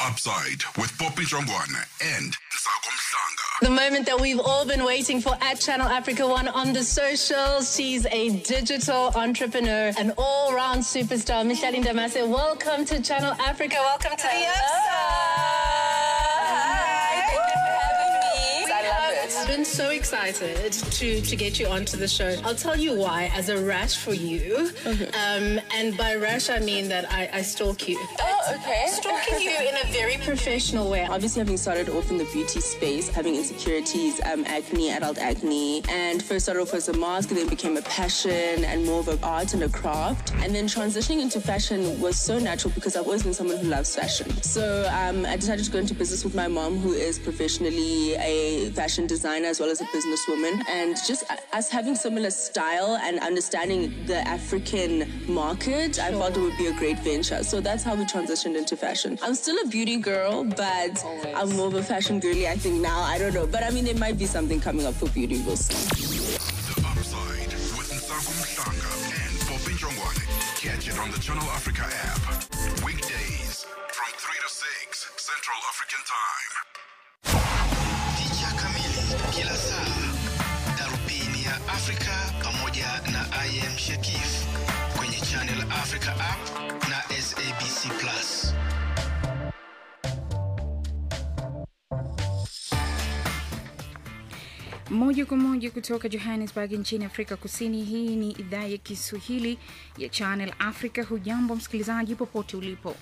Upside with Poppy Jongwana and Nsako Mhlanga. The moment that we've all been waiting for at Channel Africa One on the socials. She's a digital entrepreneur, an all round superstar. Micheline Damase, welcome to Channel Africa. Welcome to the Hi, thank you for having me. I love it. I've been so excited to to get you onto the show. I'll tell you why. As a rash for you, um, and by rash I mean that I, I stalk you. Oh, okay. Stalking you in a very professional way. Obviously, having started off in the beauty space, having insecurities, um, acne, adult acne, and first started off as a mask, then became a passion and more of an art and a craft. And then transitioning into fashion was so natural because I've always been someone who loves fashion. So um, I decided to go into business with my mom, who is professionally a fashion designer as well as a businesswoman. And just us having similar style and understanding the African market, I felt it would be a great venture. So that's how we transitioned into fashion. I'm still a beauty girl, but I'm more of a fashion girly, I think now. I don't know. But I mean, there might be something coming up for beauty. We'll see. The Upside with Nsako Mhlanga and Poppy Jongwana. Catch it on the Channel Africa app. Weekdays from 3 to 6 Central African Time. Picha kamili kila saa, darubini ya Afrika pamoja na IM Shekif kwenye Channel Africa app na SABC Plus. Moja kwa moja kutoka Johannesburg nchini Afrika Kusini. Hii ni idhaa ya Kiswahili ya Channel Africa. Hujambo msikilizaji, popote ulipo.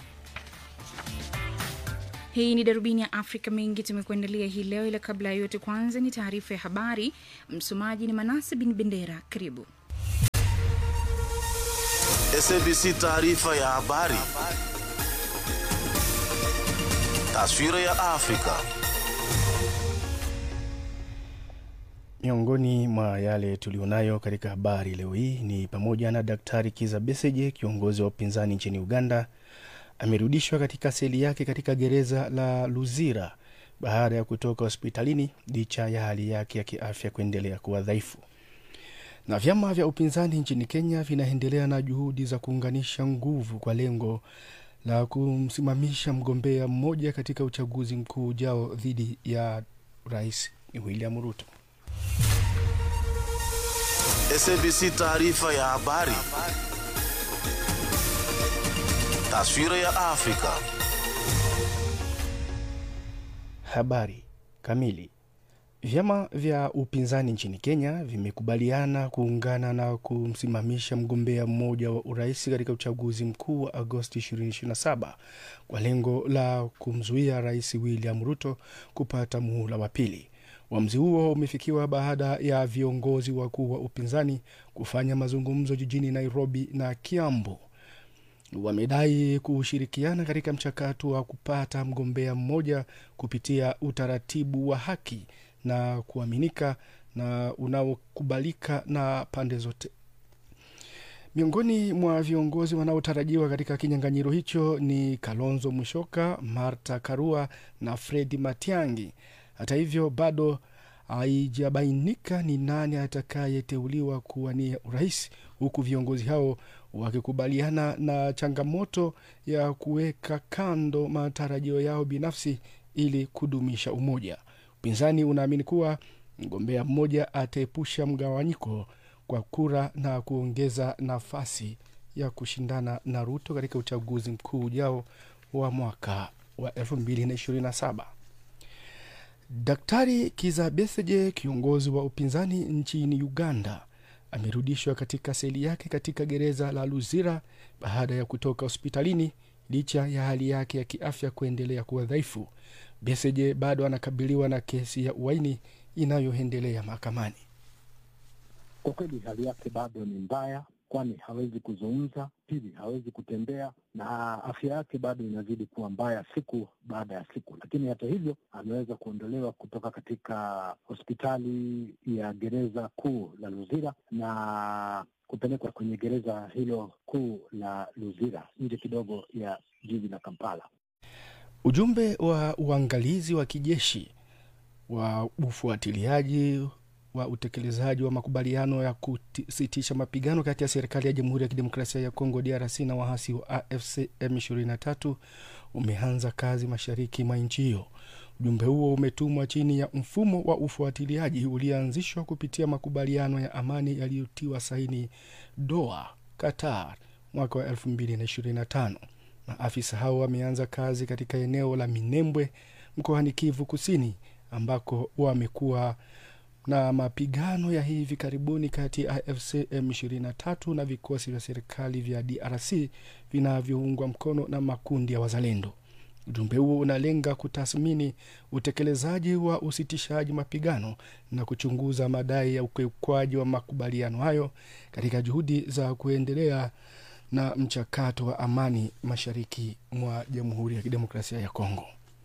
Hii ni darubini ya Afrika. Mengi tumekuandalia hii leo, ila kabla ya yote, kwanza ni taarifa ya habari. Msomaji ni Manase bin Bendera. Karibu. SABC taarifa ya habari. Taswira ya Afrika. Miongoni mwa yale tulionayo katika habari leo hii ni pamoja na Daktari Kiza Besigye, kiongozi wa upinzani nchini Uganda, amerudishwa katika seli yake katika gereza la Luzira baada ya kutoka hospitalini licha ya hali yake ya kiafya kuendelea kuwa dhaifu. Na vyama vya upinzani nchini Kenya vinaendelea na juhudi za kuunganisha nguvu kwa lengo la kumsimamisha mgombea mmoja katika uchaguzi mkuu ujao dhidi ya Rais William Ruto. SABC taarifa ya habari. Taswira ya Afrika. Habari kamili. Vyama vya upinzani nchini Kenya vimekubaliana kuungana na kumsimamisha mgombea mmoja wa urais katika uchaguzi mkuu wa Agosti 2027 kwa lengo la kumzuia Rais William Ruto kupata muhula wa pili. Uamuzi huo umefikiwa baada ya viongozi wakuu wa upinzani kufanya mazungumzo jijini Nairobi na Kiambu. Wamedai kushirikiana katika mchakato wa kupata mgombea mmoja kupitia utaratibu wa haki na kuaminika na unaokubalika na pande zote. Miongoni mwa viongozi wanaotarajiwa katika kinyang'anyiro hicho ni Kalonzo Musyoka, Martha Karua na Fredi Matiang'i. Hata hivyo bado haijabainika ni nani atakayeteuliwa kuwania urais, huku viongozi hao wakikubaliana na changamoto ya kuweka kando matarajio yao binafsi ili kudumisha umoja. Upinzani unaamini kuwa mgombea mmoja ataepusha mgawanyiko kwa kura na kuongeza nafasi ya kushindana na Ruto katika uchaguzi mkuu ujao wa mwaka wa 2027. Daktari Kiza Besigye, kiongozi wa upinzani nchini Uganda, amerudishwa katika seli yake katika gereza la Luzira baada ya kutoka hospitalini licha ya hali yake ya kiafya kuendelea kuwa dhaifu. Besigye bado anakabiliwa na kesi ya uhaini inayoendelea mahakamani. Kwa kweli hali yake bado ni mbaya, kwani hawezi kuzungumza, pili hawezi kutembea, na afya yake bado inazidi kuwa mbaya siku baada ya siku. Lakini hata hivyo ameweza kuondolewa kutoka katika hospitali ya gereza kuu la Luzira na kupelekwa kwenye gereza hilo kuu la Luzira nje kidogo ya jiji la Kampala. Ujumbe wa uangalizi wa kijeshi wa ufuatiliaji wa utekelezaji wa makubaliano ya kusitisha mapigano kati ya serikali ya Jamhuri ya Kidemokrasia ya Kongo DRC na waasi wa AFC M23 umeanza kazi mashariki mwa nchi hiyo. Ujumbe huo umetumwa chini ya mfumo wa ufuatiliaji ulioanzishwa kupitia makubaliano ya amani yaliyotiwa saini Doha, Qatar mwaka wa 2025. Maafisa hao wameanza kazi katika eneo la Minembwe mkoani Kivu Kusini, ambako wamekuwa na mapigano ya hivi karibuni kati ya AFC M23 na vikosi vya serikali vya DRC vinavyoungwa mkono na makundi ya wazalendo. Ujumbe huo unalenga kutathmini utekelezaji wa usitishaji mapigano na kuchunguza madai ya ukiukwaji wa makubaliano hayo katika juhudi za kuendelea na mchakato wa amani mashariki mwa Jamhuri ya Kidemokrasia ya Kongo.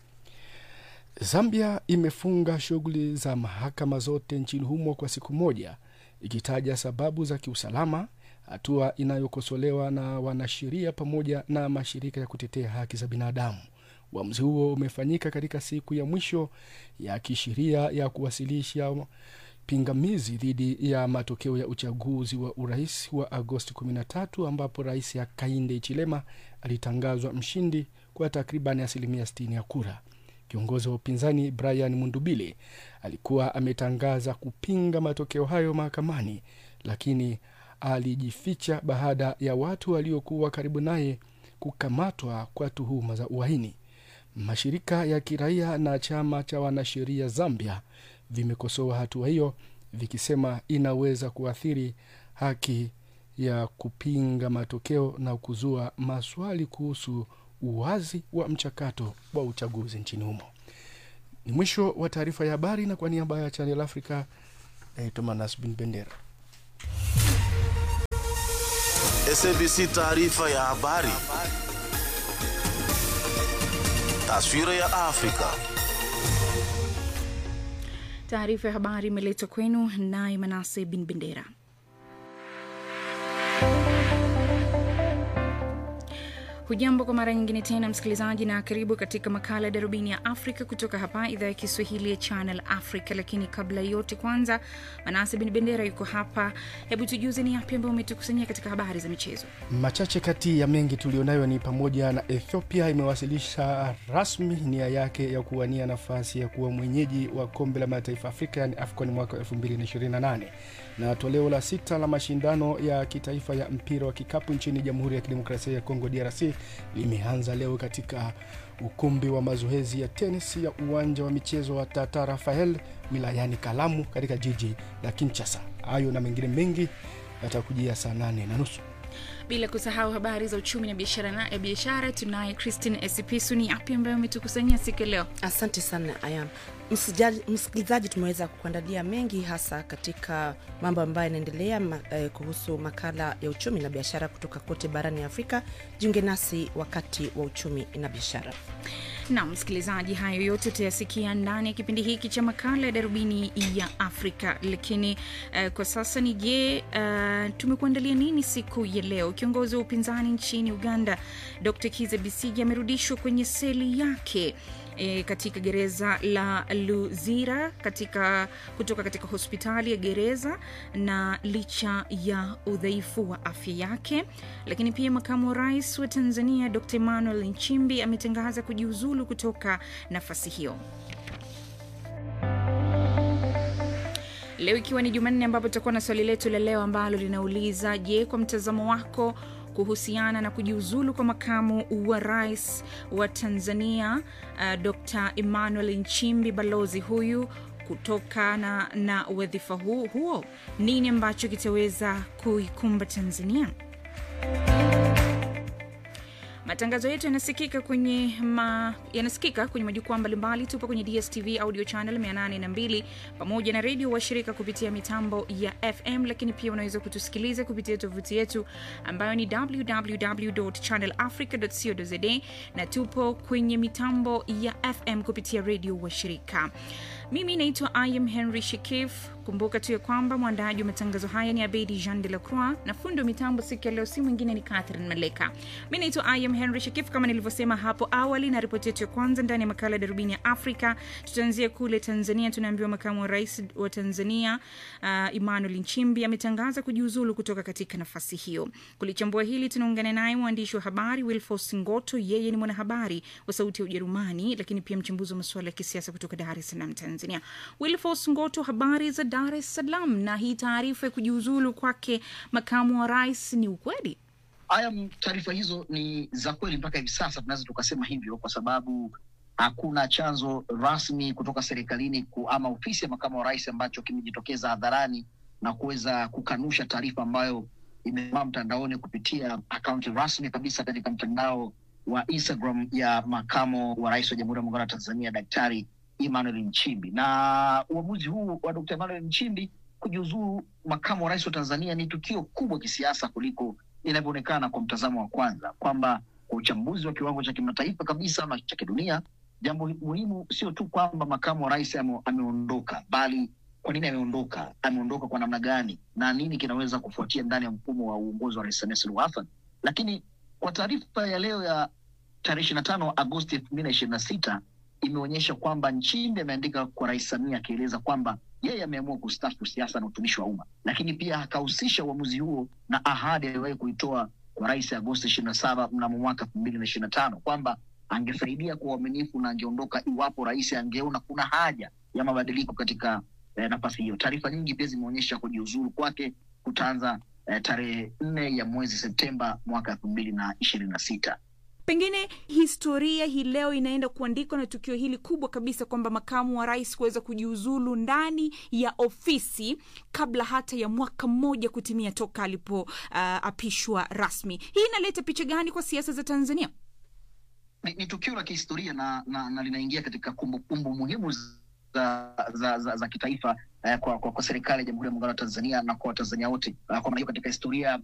Zambia imefunga shughuli za mahakama zote nchini humo kwa siku moja, ikitaja sababu za kiusalama, hatua inayokosolewa na wanasheria pamoja na mashirika ya kutetea haki za binadamu. Uamuzi huo umefanyika katika siku ya mwisho ya kisheria ya kuwasilisha pingamizi dhidi ya matokeo ya uchaguzi wa urais wa Agosti 13 ambapo rais Hakainde Hichilema alitangazwa mshindi kwa takriban asilimia 60 ya kura. Kiongozi wa upinzani Brian Mundubile alikuwa ametangaza kupinga matokeo hayo mahakamani, lakini alijificha baada ya watu waliokuwa karibu naye kukamatwa kwa tuhuma za uhaini. Mashirika ya kiraia na chama cha wanasheria Zambia vimekosoa hatua hiyo vikisema inaweza kuathiri haki ya kupinga matokeo na kuzua maswali kuhusu uwazi wa mchakato wa uchaguzi nchini humo. Ni mwisho wa taarifa ya habari, na kwa niaba ya Channel Africa naitwa Manas Bin Bendera. SABC taarifa ya habari. Taswira ya Afrika. Taarifa ya habari imeletwa kwenu naye Manase Bin Bendera. Hujambo kwa mara nyingine tena msikilizaji, na karibu katika makala ya darubini ya Afrika kutoka hapa idhaa ya Kiswahili ya Channel Africa. Lakini kabla ya yote, kwanza Manase Bin Bendera yuko hapa. Hebu tujuze ni yapi ambayo umetukusanyia katika habari za michezo. Machache kati ya mengi tulionayo ni pamoja na Ethiopia imewasilisha rasmi nia yake ya kuwania nafasi ya kuwa mwenyeji wa kombe la mataifa Afrika yani AFCON mwaka 2028 na toleo la sita la mashindano ya kitaifa ya mpira wa kikapu nchini Jamhuri ya Kidemokrasia ya Kongo DRC limeanza leo katika ukumbi wa mazoezi ya tenis ya uwanja wa michezo wa Tata Rafael wilayani Kalamu katika jiji la Kinshasa. Hayo na mengine mengi yatakujia saa nane na nusu. Bila kusahau habari za uchumi na biashara na ya biashara, tunaye Christine Esipisu. Ni yapi ambayo umetukusanyia siku ya leo? Asante sana Ayam. Msijali- Msikilizaji, tumeweza kuandalia mengi hasa katika mambo ambayo yanaendelea ma, eh, kuhusu makala ya uchumi na biashara kutoka kote barani Afrika. Jiunge nasi wakati wa uchumi na biashara. na msikilizaji, hayo yote utayasikia ndani ya kipindi hiki cha makala ya darubini ya Afrika. Lakini uh, kwa sasa ni je, uh, tumekuandalia nini siku ya leo? Kiongozi wa upinzani nchini Uganda Dr Kiza Bisigi amerudishwa kwenye seli yake E, katika gereza la Luzira katika, kutoka katika hospitali ya gereza na licha ya udhaifu wa afya yake. Lakini pia makamu wa rais wa Tanzania Dr Emmanuel Nchimbi ametangaza kujiuzulu kutoka nafasi hiyo. Leo ikiwa ni Jumanne, ambapo tutakuwa na swali letu la leo ambalo linauliza je, kwa mtazamo wako kuhusiana na kujiuzulu kwa makamu wa rais wa Tanzania uh, Dr Emmanuel Nchimbi, balozi huyu kutokana na wadhifa huu huo, nini ambacho kitaweza kuikumba Tanzania? Matangazo yetu yanasikika kwenye ma, yanasikika kwenye majukwaa mbalimbali. Tupo kwenye DSTV audio channel 802 pamoja na redio washirika kupitia mitambo ya FM, lakini pia unaweza kutusikiliza kupitia tovuti yetu ambayo ni www.channelafrica.co.za na tupo kwenye mitambo ya FM kupitia redio washirika. mimi naitwa im henry shikif kumbuka tu ya kwamba mwandaji wa matangazo haya ni abedi jean de la croix na fundi wa mitambo siku ya leo si mwingine ni catherine maleka mi naitwa im henry shikif kama nilivyosema hapo awali na ripoti yetu ya kwanza ndani ya makala ya darubini ya afrika tutaanzia kule tanzania tunaambiwa makamu wa rais wa tanzania uh, emmanuel nchimbi ametangaza kujiuzulu kutoka katika nafasi hiyo kulichambua hili tunaungana naye mwandishi wa habari wilfos ngoto yeye ni mwanahabari wa sauti ya ujerumani lakini pia mchambuzi wa masuala ya kisiasa kutoka dar es salaam tanzania wilfos ngoto habari za dar es salaam na hii taarifa ya kujiuzulu kwake makamu wa rais ni ukweli haya m- taarifa hizo ni za kweli mpaka hivi sasa tunaweza tukasema hivyo kwa sababu hakuna chanzo rasmi kutoka serikalini ku, ama ofisi ya makamu wa rais ambacho kimejitokeza hadharani na kuweza kukanusha taarifa ambayo imemaa mtandaoni kupitia akaunti rasmi kabisa katika mtandao wa instagram ya makamo wa rais wa jamhuri ya muungano wa tanzania daktari emmanuel nchimbi na uamuzi huu wa dkt emmanuel nchimbi kujiuzuru makamu wa rais wa tanzania ni tukio kubwa kisiasa kuliko inavyoonekana kwa mtazamo wa kwanza kwamba kwa uchambuzi wa kiwango cha kimataifa kabisa ama cha kidunia jambo muhimu sio tu kwamba makamu wa rais ame, ameondoka bali kwa nini ameondoka ameondoka kwa namna gani na nini kinaweza kufuatia ndani ya mfumo wa uongozi wa rais samia suluhu hassan lakini kwa taarifa ya leo ya tarehe ishiri na tano agosti elfu mbili na ishirini na sita imeonyesha kwamba nchimbi ameandika kwa rais samia akieleza kwamba yeye ameamua kustafu siasa na utumishi wa umma lakini pia akahusisha uamuzi huo na ahadi aliyowahi kuitoa kwa rais agosti ishiri na saba mnamo mwaka elfu mbili na ishiri na tano kwamba angesaidia kwa uaminifu na angeondoka iwapo rais angeona kuna haja ya mabadiliko katika eh, nafasi hiyo taarifa nyingi pia zimeonyesha kujiuzuru kwake kutaanza eh, tarehe nne ya mwezi septemba mwaka elfu mbili na ishirini na sita pengine historia hii leo inaenda kuandikwa na tukio hili kubwa kabisa kwamba makamu wa rais kuweza kujiuzulu ndani ya ofisi kabla hata ya mwaka mmoja kutimia toka alipoapishwa uh, rasmi hii inaleta picha gani kwa siasa za tanzania ni, ni tukio la kihistoria na, na, na linaingia katika kumbukumbu muhimu za, za, za, za kitaifa eh, kwa, kwa, kwa serikali ya jamhuri ya muungano wa tanzania na kwa watanzania wote uh, kwa maana hiyo katika historia